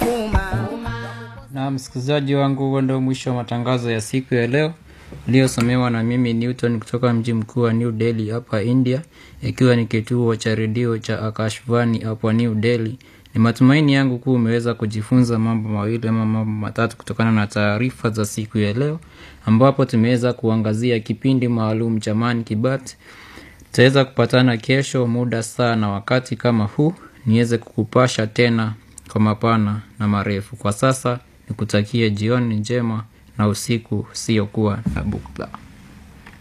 kuma na msikilizaji wangu huo ndio mwisho wa matangazo ya siku ya leo uliosomewa na mimi newton kutoka mji mkuu wa new delhi hapa india ikiwa ni kituo cha redio cha akashvani hapa new delhi ni matumaini yangu kuwa umeweza kujifunza mambo mawili ama mambo matatu kutokana na taarifa za siku ya leo ambapo tumeweza kuangazia kipindi maalum cha man kibat tutaweza kupatana kesho muda saa na wakati kama huu niweze kukupasha tena kwa mapana na marefu kwa sasa nikutakie jioni njema na usiku usiokuwa na bukla